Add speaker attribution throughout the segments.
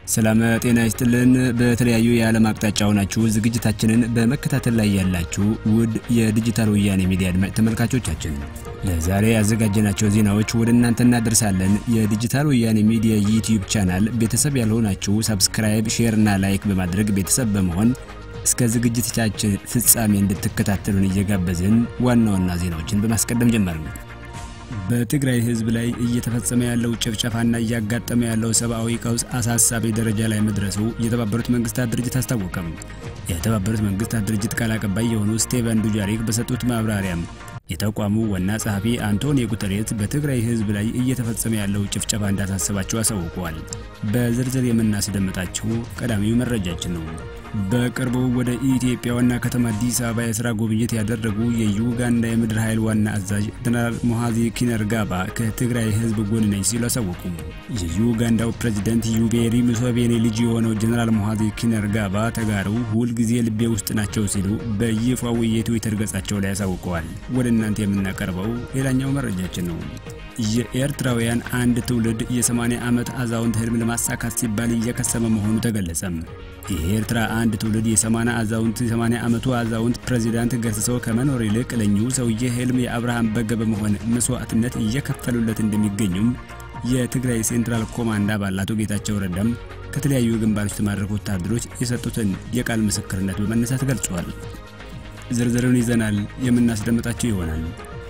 Speaker 1: ሰላም ጤና ይስጥልን። በተለያዩ የዓለም አቅጣጫ ሆናችሁ ዝግጅታችንን በመከታተል ላይ ያላችሁ ውድ የዲጂታል ወያኔ ሚዲያ አድማጭ ተመልካቾቻችን ለዛሬ ያዘጋጀናቸው ዜናዎች ወደ እናንተ እናደርሳለን። የዲጂታል ወያኔ ሚዲያ ዩቲዩብ ቻናል ቤተሰብ ያልሆናችሁ ሰብስክራይብ፣ ሼር እና ላይክ በማድረግ ቤተሰብ በመሆን እስከ ዝግጅቶቻችን ፍጻሜ እንድትከታተሉን እየጋበዝን ዋና ዋና ዜናዎችን በማስቀደም ጀመርን። በትግራይ ሕዝብ ላይ እየተፈጸመ ያለው ጭፍጨፋና እያጋጠመ ያለው ሰብአዊ ቀውስ አሳሳቢ ደረጃ ላይ መድረሱ የተባበሩት መንግስታት ድርጅት አስታወቀም። የተባበሩት መንግስታት ድርጅት ቃል አቀባይ የሆኑ ስቴቨን ዱጃሪክ በሰጡት ማብራሪያም የተቋሙ ዋና ጸሐፊ አንቶኒዮ ጉተሬስ በትግራይ ሕዝብ ላይ እየተፈጸመ ያለው ጭፍጨፋ እንዳሳሰባቸው አሳውቀዋል። በዝርዝር የምናስደምጣችሁ ቀዳሚው መረጃችን ነው። በቅርቡ ወደ ኢትዮጵያ ዋና ከተማ አዲስ አበባ የስራ ጉብኝት ያደረጉ የዩጋንዳ የምድር ኃይል ዋና አዛዥ ጀነራል ሞሃዚ ኪነርጋባ ከትግራይ ህዝብ ጎን ነኝ ሲሉ አሳወቁ። የዩጋንዳው ፕሬዚደንት ዩቤሪ ሙሴቬኒ ልጅ የሆነው ጀነራል ሞሃዚ ኪነርጋባ ተጋሩ ሁልጊዜ ልቤ ውስጥ ናቸው ሲሉ በይፋዊ የትዊተር ገጻቸው ላይ አሳውቀዋል። ወደ እናንተ የምናቀርበው ሌላኛው መረጃችን ነው። የኤርትራውያን አንድ ትውልድ የ80 ዓመት አዛውንት ህልም ለማሳካት ሲባል እየከሰመ መሆኑ ተገለጸም። የኤርትራ አንድ ትውልድ የ80 አዛውንት የ80 ዓመቱ አዛውንት ፕሬዚዳንት ገስሰው ከመኖር ይልቅ ለኚሁ ሰውዬ ህልም የአብርሃም በግ በመሆን መስዋዕትነት እየከፈሉለት እንደሚገኙም የትግራይ ሴንትራል ኮማንድ አባል አቶ ጌታቸው ረዳም ከተለያዩ ግንባሮች የተማረኩ ወታደሮች የሰጡትን የቃል ምስክርነት በመነሳት ገልጿል። ዝርዝሩን ይዘናል የምናስደምጣቸው ይሆናል።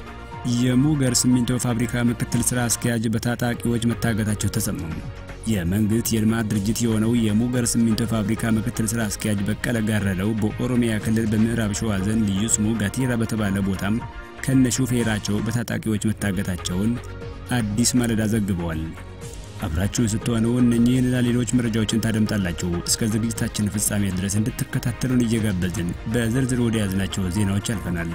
Speaker 1: የሙገር ሲሚንቶ ፋብሪካ ምክትል ስራ አስኪያጅ በታጣቂዎች መታገታቸው ተሰማሙ። የመንግስት የልማት ድርጅት የሆነው የሙገር ሲሚንቶ ፋብሪካ ምክትል ስራ አስኪያጅ በቀለ ጋረደው በኦሮሚያ ክልል በምዕራብ ሸዋ ዞን ልዩ ስሙ ጋቲራ በተባለ ቦታም ከነ ሹፌራቸው በታጣቂዎች መታገታቸውን አዲስ ማለዳ ዘግበዋል። አብራችሁን ስትሆኑ እነኚህንና ሌሎች መረጃዎችን ታደምጣላችሁ። እስከ ዝግጅታችን ፍጻሜ ድረስ እንድትከታተሉን እየጋበዝን በዝርዝር ወደ ያዝናቸው ዜናዎች አልፈናል።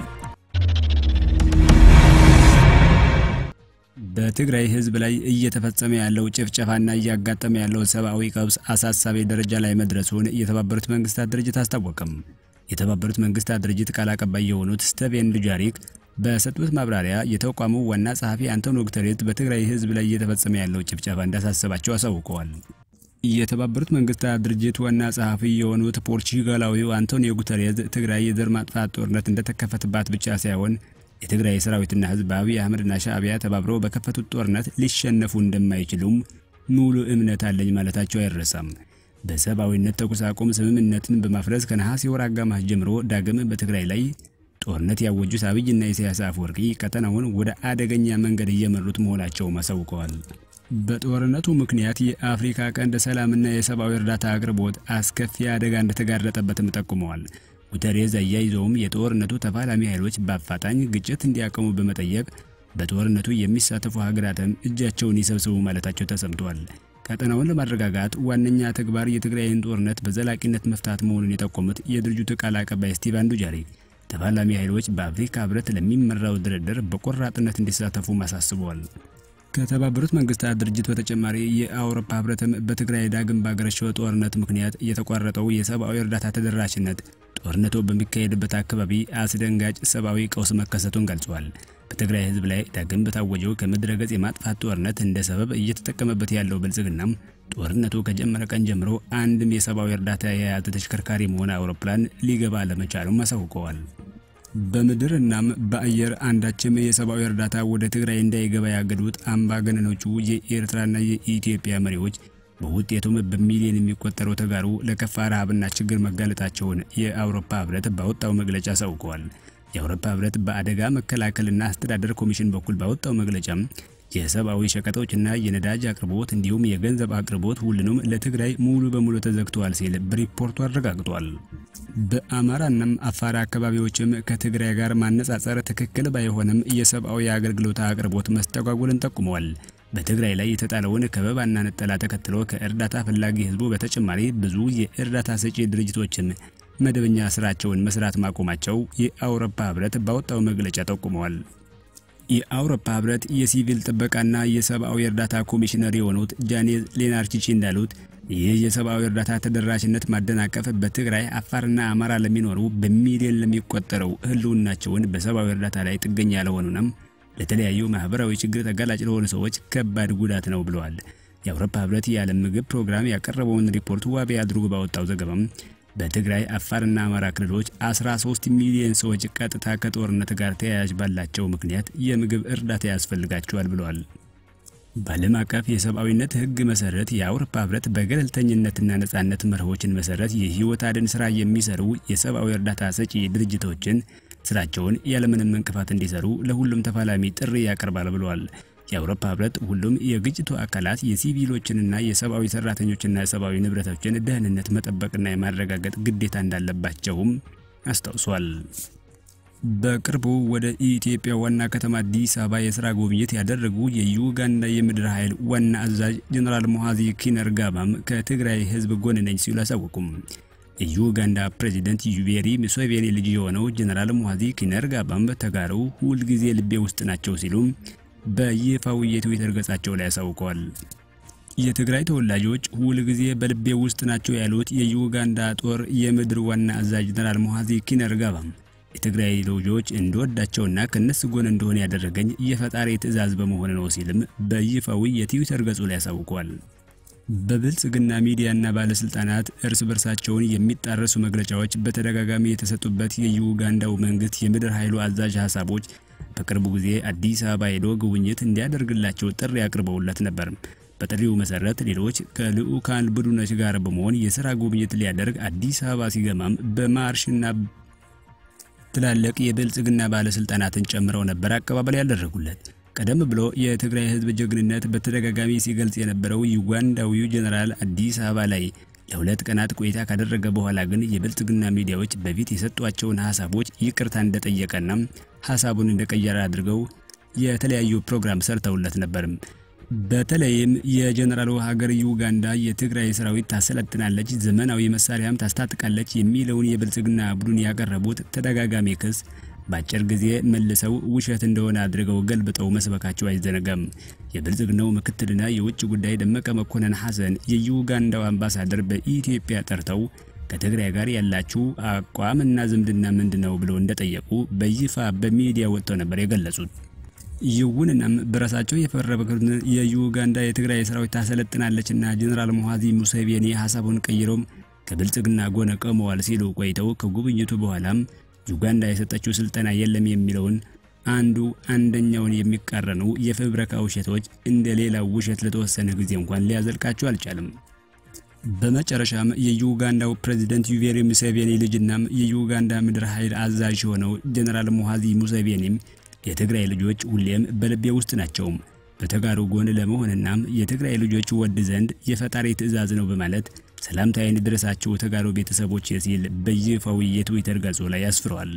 Speaker 1: በትግራይ ህዝብ ላይ እየተፈጸመ ያለው ጭፍጨፋና እያጋጠመ ያለው ሰብአዊ ቀውስ አሳሳቢ ደረጃ ላይ መድረሱን የተባበሩት መንግስታት ድርጅት አስታወቀም። የተባበሩት መንግስታት ድርጅት ቃል አቀባይ የሆኑት ስቴቬን ዱጃሪክ በሰጡት ማብራሪያ የተቋሙ ዋና ጸሐፊ አንቶኒዮ ጉተሬስ በትግራይ ህዝብ ላይ እየተፈጸመ ያለው ጭፍጨፋ እንዳሳሰባቸው አሳውቀዋል። የተባበሩት መንግስታት ድርጅት ዋና ጸሐፊ የሆኑት ፖርቹጋላዊው አንቶኒዮ ጉተሬስ ትግራይ የዘር ማጥፋት ጦርነት እንደተከፈተባት ብቻ ሳይሆን የትግራይ ሰራዊትና ህዝብ በአብይ አህመድና ሻዕቢያ ተባብረው በከፈቱት ጦርነት ሊሸነፉ እንደማይችሉም ሙሉ እምነት አለኝ ማለታቸው አይረሳም። በሰብአዊነት ተኩስ አቁም ስምምነትን በማፍረስ ከነሐሴ ወር አጋማሽ ጀምሮ ዳግም በትግራይ ላይ ጦርነት ያወጁት አብይና ኢሳያስ አፈወርቂ ቀጠናውን ወደ አደገኛ መንገድ እየመሩት መሆናቸውም አሳውቀዋል። በጦርነቱ ምክንያት የአፍሪካ ቀንድ ሰላምና የሰብአዊ እርዳታ አቅርቦት አስከፊ አደጋ እንደተጋረጠበትም ጠቁመዋል። ጉተሬዝ አያይዘውም የጦርነቱ ተፋላሚ ኃይሎች በአፋጣኝ ግጭት እንዲያቆሙ በመጠየቅ በጦርነቱ የሚሳተፉ ሀገራትም እጃቸውን ይሰብስቡ ማለታቸው ተሰምቷል። ቀጠናውን ለማረጋጋት ዋነኛ ተግባር የትግራይን ጦርነት በዘላቂነት መፍታት መሆኑን የጠቆሙት የድርጅቱ ቃል አቀባይ ስቲቫን ዱጃሪክ ተፋላሚ ኃይሎች በአፍሪካ ህብረት ለሚመራው ድርድር በቆራጥነት እንዲሳተፉ አሳስበዋል። ከተባበሩት መንግስታት ድርጅት በተጨማሪ የአውሮፓ ህብረትም በትግራይ ዳግም ባገረሸው ጦርነት ምክንያት የተቋረጠው የሰብአዊ እርዳታ ተደራሽነት ጦርነቱ በሚካሄድበት አካባቢ አስደንጋጭ ሰብአዊ ቀውስ መከሰቱን ገልጿል። በትግራይ ህዝብ ላይ ዳግም በታወጀው ከምድረ ገጽ የማጥፋት ጦርነት እንደ ሰበብ እየተጠቀመበት ያለው ብልጽግናም ጦርነቱ ከጀመረ ቀን ጀምሮ አንድም የሰብአዊ እርዳታ የያዘ ተሽከርካሪም ሆነ አውሮፕላን ሊገባ አለመቻሉም አሳውቀዋል። በምድር እናም በአየር አንዳችም የሰብአዊ እርዳታ ወደ ትግራይ እንዳይገባ ያገዱት አምባገነኖቹ የኤርትራና የኢትዮጵያ መሪዎች በውጤቱም በሚሊዮን የሚቆጠረው ተጋሩ ለከፋ ረሃብና ችግር መጋለጣቸውን የአውሮፓ ህብረት ባወጣው መግለጫ አሳውቀዋል። የአውሮፓ ህብረት በአደጋ መከላከልና አስተዳደር ኮሚሽን በኩል ባወጣው መግለጫም የሰብአዊ ሸቀጦችና የነዳጅ አቅርቦት እንዲሁም የገንዘብ አቅርቦት ሁሉንም ለትግራይ ሙሉ በሙሉ ተዘግተዋል ሲል በሪፖርቱ አረጋግጧል። በአማራናም አፋር አካባቢዎችም ከትግራይ ጋር ማነጻጸር ትክክል ባይሆንም የሰብአዊ አገልግሎት አቅርቦት መስተጓጎልን ጠቁመዋል። በትግራይ ላይ የተጣለውን ከበባና ነጠላ ተከትሎ ከእርዳታ ፈላጊ ህዝቡ በተጨማሪ ብዙ የእርዳታ ሰጪ ድርጅቶችም መደበኛ ስራቸውን መስራት ማቆማቸው የአውሮፓ ህብረት ባወጣው መግለጫ ጠቁመዋል። የአውሮፓ ህብረት የሲቪል ጥበቃና የሰብአዊ እርዳታ ኮሚሽነር የሆኑት ጃኔዝ ሌናርቺቺ እንዳሉት ይህ የሰብአዊ እርዳታ ተደራሽነት ማደናቀፍ በትግራይ አፋርና አማራ ለሚኖሩ በሚሊዮን ለሚቆጠረው ህልውናቸውን በሰብአዊ እርዳታ ላይ ጥገኛ ለሆኑንም ለተለያዩ ማህበራዊ ችግር ተጋላጭ ለሆኑ ሰዎች ከባድ ጉዳት ነው ብለዋል። የአውሮፓ ህብረት የዓለም ምግብ ፕሮግራም ያቀረበውን ሪፖርት ዋቢ አድርጎ ባወጣው ዘገባም በትግራይ አፋርና አማራ ክልሎች 13 ሚሊዮን ሰዎች ቀጥታ ከጦርነት ጋር ተያያዥ ባላቸው ምክንያት የምግብ እርዳታ ያስፈልጋቸዋል ብለዋል። በዓለም አቀፍ የሰብአዊነት ህግ መሰረት የአውሮፓ ህብረት በገለልተኝነትና ነጻነት መርሆችን መሰረት የህይወት አድን ስራ የሚሰሩ የሰብአዊ እርዳታ ሰጪ ድርጅቶችን ስራቸውን ያለምንም እንቅፋት እንዲሰሩ ለሁሉም ተፋላሚ ጥሪ ያቀርባል ብለዋል። የአውሮፓ ህብረት ሁሉም የግጭቱ አካላት የሲቪሎችንና የሰብአዊ ሰራተኞችና የሰብአዊ ንብረቶችን ደህንነት መጠበቅና የማረጋገጥ ግዴታ እንዳለባቸውም አስታውሷል። በቅርቡ ወደ ኢትዮጵያ ዋና ከተማ አዲስ አበባ የስራ ጉብኝት ያደረጉ የዩጋንዳ የምድር ኃይል ዋና አዛዥ ጀነራል ሞሃዚ ኪነርጋባም ከትግራይ ህዝብ ጎን ነኝ ሲሉ አሳወቁም። የዩጋንዳ ፕሬዚደንት ዩቬሪ ሙሴቬኒ ልጅ የሆነው ጀነራል ሞሃዚ ኪነርጋባም ተጋሩ ሁልጊዜ ልቤ ውስጥ ናቸው ሲሉ በይፋዊ የትዊተር ገጻቸው ላይ አሳውቀዋል። የትግራይ ተወላጆች ሁል ጊዜ በልቤ ውስጥ ናቸው ያሉት የዩጋንዳ ጦር የምድር ዋና አዛዥ ጀነራል ሞሃዚ ኪነርጋባም የትግራይ ልጆች እንደወዳቸውና ከነሱ ጎን እንደሆነ ያደረገኝ የፈጣሪ ትዕዛዝ በመሆን ነው ሲልም በይፋዊ የትዊተር ገጹ ላይ አሳውቀዋል። በብልጽግና ሚዲያና ባለስልጣናት እርስ በርሳቸውን የሚጣረሱ መግለጫዎች በተደጋጋሚ የተሰጡበት የዩጋንዳው መንግስት የምድር ኃይሉ አዛዥ ሀሳቦች በቅርቡ ጊዜ አዲስ አበባ ሄዶ ጉብኝት እንዲያደርግላቸው ጥሪ አቅርበውለት ነበር። በጥሪው መሰረት ሌሎች ከልዑካን ቡድኖች ጋር በመሆን የስራ ጉብኝት ሊያደርግ አዲስ አበባ ሲገማም በማርሽና ትላልቅ የብልጽግና ባለስልጣናትን ጨምረው ነበር አቀባበል ያደረጉለት። ቀደም ብሎ የትግራይ ህዝብ ጀግንነት በተደጋጋሚ ሲገልጽ የነበረው ዩጋንዳዊው ጀነራል አዲስ አበባ ላይ ለሁለት ቀናት ቆይታ ካደረገ በኋላ ግን የብልጽግና ሚዲያዎች በፊት የሰጧቸውን ሀሳቦች ይቅርታ እንደጠየቀና ሀሳቡን እንደቀየረ አድርገው የተለያዩ ፕሮግራም ሰርተውለት ነበርም። በተለይም የጀነራሉ ሀገር ዩጋንዳ የትግራይ ሰራዊት ታሰለጥናለች፣ ዘመናዊ መሳሪያም ታስታጥቃለች የሚለውን የብልጽግና ቡድን ያቀረቡት ተደጋጋሚ ክስ በአጭር ጊዜ መልሰው ውሸት እንደሆነ አድርገው ገልብጠው መስበካቸው አይዘነጋም። የብልጽግናው ምክትልና የውጭ ጉዳይ ደመቀ መኮንን ሐሰን የዩጋንዳው አምባሳደር በኢትዮጵያ ጠርተው ከትግራይ ጋር ያላችሁ አቋምና ዝምድና ምንድነው ብለው እንደጠየቁ በይፋ በሚዲያ ወጥተው ነበር የገለጹት። ይሁንናም በራሳቸው የፈረበትን የዩጋንዳ የትግራይ ሰራዊት ታሰለጥናለችና ጀነራል ሞሃዚ ሙሴቬኒ ሀሳቡን ቀይረውም ከብልጽግና ጎን ቆመዋል ሲሉ ቆይተው ከጉብኝቱ በኋላም ዩጋንዳ የሰጠችው ስልጠና የለም የሚለውን አንዱ አንደኛውን የሚቃረኑ የፍብረካ ውሸቶች እንደ ሌላው ውሸት ለተወሰነ ጊዜ እንኳን ሊያዘልቃቸው አልቻለም። በመጨረሻም የዩጋንዳው ፕሬዝደንት ዩቬሪ ሙሴቬኒ ልጅናም የዩጋንዳ ምድር ኃይል አዛዥ የሆነው ጀነራል ሞሃዚ ሙሴቬኒም የትግራይ ልጆች ሁሌም በልቤ ውስጥ ናቸው። በተጋሩ ጎን ለመሆንናም የትግራይ ልጆች ወድ ዘንድ የፈጣሪ ትዕዛዝ ነው በማለት ሰላምታዬን ድረሳቸው ተጋሩ ቤተሰቦች ሲል በይፋዊ የትዊተር ገጹ ላይ ያስፍረዋል።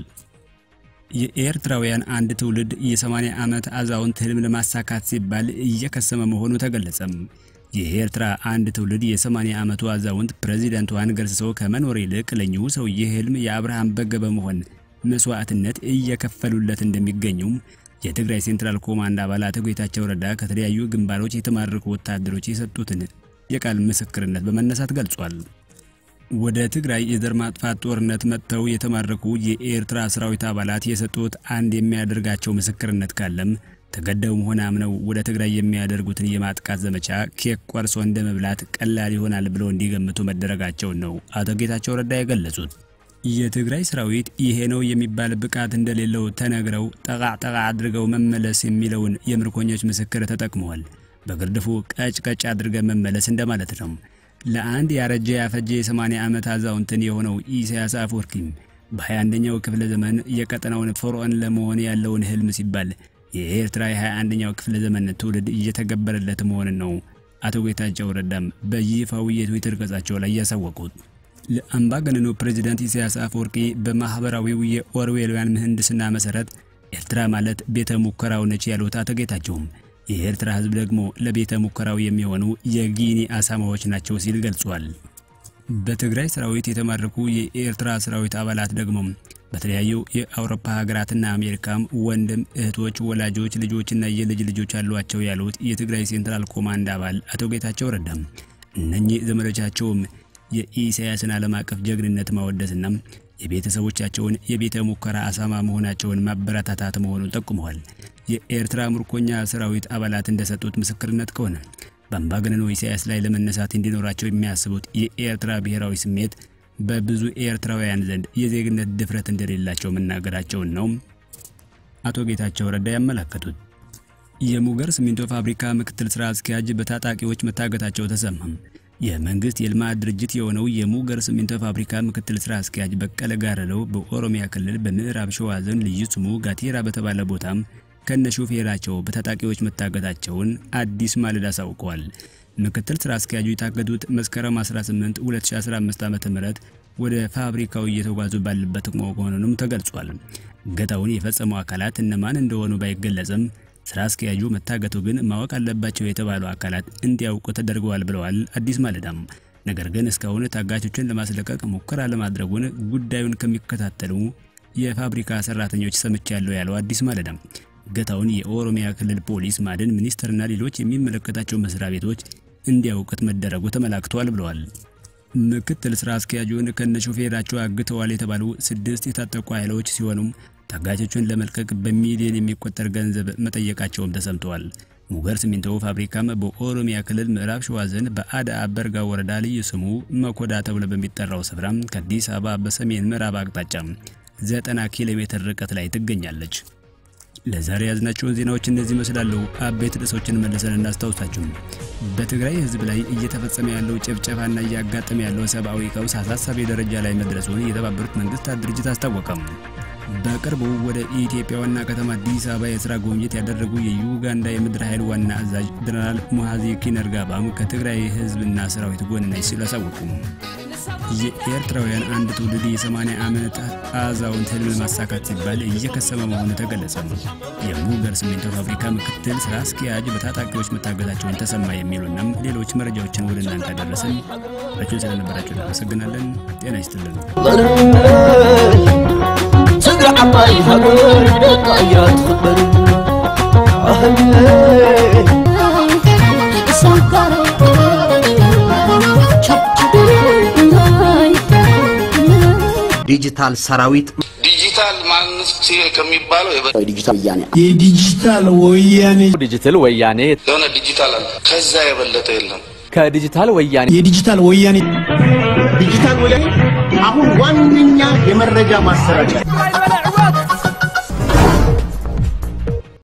Speaker 1: የኤርትራውያን አንድ ትውልድ የ80 ዓመት አዛውንት ህልም ለማሳካት ሲባል እየከሰመ መሆኑ ተገለጸም። የኤርትራ አንድ ትውልድ የ80 ዓመቱ አዛውንት ፕሬዚዳንቷን ገርስሰው ከመኖር ይልቅ ለኚሁ ሰውዬ ህልም የአብርሃም በግ በመሆን መስዋዕትነት እየከፈሉለት እንደሚገኙም የትግራይ ሴንትራል ኮማንድ አባላት ጌታቸው ረዳ ከተለያዩ ግንባሮች የተማረኩ ወታደሮች የሰጡትን የቃል ምስክርነት በመነሳት ገልጿል። ወደ ትግራይ የዘር ማጥፋት ጦርነት መጥተው የተማረኩ የኤርትራ ሰራዊት አባላት የሰጡት አንድ የሚያደርጋቸው ምስክርነት ካለም ተገደውም ሆነ አምነው ወደ ትግራይ የሚያደርጉትን የማጥቃት ዘመቻ ኬክ ቆርሶ እንደ መብላት ቀላል ይሆናል ብለው እንዲገምቱ መደረጋቸውን ነው አቶ ጌታቸው ረዳ የገለጹት። የትግራይ ሰራዊት ይሄ ነው የሚባል ብቃት እንደሌለው ተነግረው ጠቃ ጠቃ አድርገው መመለስ የሚለውን የምርኮኞች ምስክር ተጠቅመዋል። በግርድፉ ቀጭ ቀጭ አድርገን መመለስ እንደማለት ነው። ለአንድ ያረጀ ያፈጀ የ80 ዓመት አዛውንትን የሆነው ኢሳያስ አፈወርቂም በ21ኛው ክፍለ ዘመን የቀጠናውን ፈርዖን ለመሆን ያለውን ህልም ሲባል የኤርትራ የ21ኛው ክፍለ ዘመን ትውልድ እየተገበረለት መሆንን ነው አቶ ጌታቸው ረዳም በይፋዊ የትዊተር ገጻቸው ላይ ያሳወቁት። ለአምባገነኑ ፕሬዚዳንት ኢሳያስ አፈወርቂ በማህበራዊው የኦርዌላውያን ምህንድስና መሰረት ኤርትራ ማለት ቤተ ሙከራው ነች ያሉት አቶ ጌታቸውም የኤርትራ ህዝብ ደግሞ ለቤተ ሙከራው የሚሆኑ የጊኒ አሳማዎች ናቸው ሲል ገልጿል። በትግራይ ሰራዊት የተማረኩ የኤርትራ ሰራዊት አባላት ደግሞ በተለያዩ የአውሮፓ ሀገራትና አሜሪካም ወንድም እህቶች፣ ወላጆች፣ ልጆችና የልጅ ልጆች አሏቸው ያሉት የትግራይ ሴንትራል ኮማንድ አባል አቶ ጌታቸው ረዳም እነኚህ ዘመዶቻቸውም የኢሳያስን ዓለም አቀፍ ጀግንነት ማወደስና የቤተሰቦቻቸውን የቤተ ሙከራ አሳማ መሆናቸውን ማበረታታት መሆኑን ጠቁመዋል። የኤርትራ ምርኮኛ ሰራዊት አባላት እንደሰጡት ምስክርነት ከሆነ በአምባገነኑ ኢሳያስ ላይ ለመነሳት እንዲኖራቸው የሚያስቡት የኤርትራ ብሔራዊ ስሜት በብዙ ኤርትራውያን ዘንድ የዜግነት ድፍረት እንደሌላቸው መናገራቸውን ነው አቶ ጌታቸው ረዳ ያመለከቱት። የሙገር ሲሚንቶ ፋብሪካ ምክትል ስራ አስኪያጅ በታጣቂዎች መታገታቸው ተሰማም። የመንግስት የልማት ድርጅት የሆነው የሙገር ሲሚንቶ ፋብሪካ ምክትል ስራ አስኪያጅ በቀለ ጋረደው በኦሮሚያ ክልል በምዕራብ ሸዋ ዞን ልዩ ስሙ ጋቴራ በተባለ ቦታም ከነ ሾፌራቸው በታጣቂዎች መታገታቸውን አዲስ ማለዳ አሳውቀዋል። ምክትል ስራ አስኪያጁ የታገዱት መስከረም 18 2015 ዓ.ም ወደ ፋብሪካው እየተጓዙ ባለበት መሆኑንም ተገልጿል። እገታውን የፈጸሙ አካላት እነማን እንደሆኑ ባይገለጽም ስራ አስኪያጁ መታገቱ ግን ማወቅ አለባቸው የተባሉ አካላት እንዲያውቁ ተደርገዋል ብለዋል አዲስ ማለዳም። ነገር ግን እስካሁን ታጋቾችን ለማስለቀቅ ሙከራ ለማድረጉን ጉዳዩን ከሚከታተሉ የፋብሪካ ሰራተኞች ሰምቻለሁ ያለው አዲስ ማለዳም እገታውን የኦሮሚያ ክልል ፖሊስ፣ ማዕድን ሚኒስቴርና ሌሎች የሚመለከታቸው መስሪያ ቤቶች እንዲያውቁት መደረጉ ተመላክቷል ብለዋል። ምክትል ስራ አስኪያጁን ከነሾፌራቸው አግተዋል የተባሉ ስድስት የታጠቁ ኃይሎች ሲሆኑም ታጋቾቹን ለመልቀቅ በሚሊዮን የሚቆጠር ገንዘብ መጠየቃቸውም ተሰምተዋል። ሙገር ሲሚንቶ ፋብሪካም በኦሮሚያ ክልል ምዕራብ ሸዋ ዞን በአዳ አበርጋ ወረዳ ልዩ ስሙ መኮዳ ተብሎ በሚጠራው ስፍራ ከአዲስ አበባ በሰሜን ምዕራብ አቅጣጫ 90 ኪሎ ሜትር ርቀት ላይ ትገኛለች። ለዛሬ ያዝናቸውን ዜናዎች እነዚህ ይመስላሉ። አበይት ርዕሶችን መልሰን እናስታውሳችሁ። በትግራይ ሕዝብ ላይ እየተፈጸመ ያለው ጭፍጨፋና እያጋጠመ ያለው ሰብአዊ ቀውስ አሳሳቢ ደረጃ ላይ መድረሱን የተባበሩት መንግስታት ድርጅት አስታወቀም። በቅርቡ ወደ ኢትዮጵያ ዋና ከተማ አዲስ አበባ የስራ ጉብኝት ያደረጉ የዩጋንዳ የምድር ኃይል ዋና አዛዥ ጀነራል ሙሃዚ ኪነርጋባም ከትግራይ ሕዝብና ሰራዊት ጎን ነኝ ሲሉ አሳወቁ። የኤርትራውያን አንድ ትውልድ የ80 ዓመት አዛውንት ህልም ማሳካት ሲባል እየከሰመ መሆኑ ተገለጸ። የሙገር ሲሚንቶ ፋብሪካ ምክትል ስራ አስኪያጅ በታጣቂዎች መታገታቸውን ተሰማ የሚሉናም ሌሎች መረጃዎችን ወደ እናንተ አደረስን። ረችን ስለነበራቸው እናመሰግናለን። ጤና ይስጥልን።
Speaker 2: ትግራይ ዓባይ ሃገር ደቃ እያ ትኽበር
Speaker 3: ዲጂታል ሰራዊት
Speaker 4: ዲጂታል ማንነት ከሚባለው የበ-
Speaker 3: ዲጂታል ወያኔ
Speaker 5: የዲጂታል ወያኔ
Speaker 6: ዲጂታል ወያኔ
Speaker 4: የሆነ ዲጂታል አለ። ከዛ የበለጠ የለም።
Speaker 6: ከዲጂታል ወያኔ
Speaker 5: የዲጂታል ወያኔ
Speaker 3: ዲጂታል ወያኔ አሁን ዋነኛ የመረጃ ማሰራጫ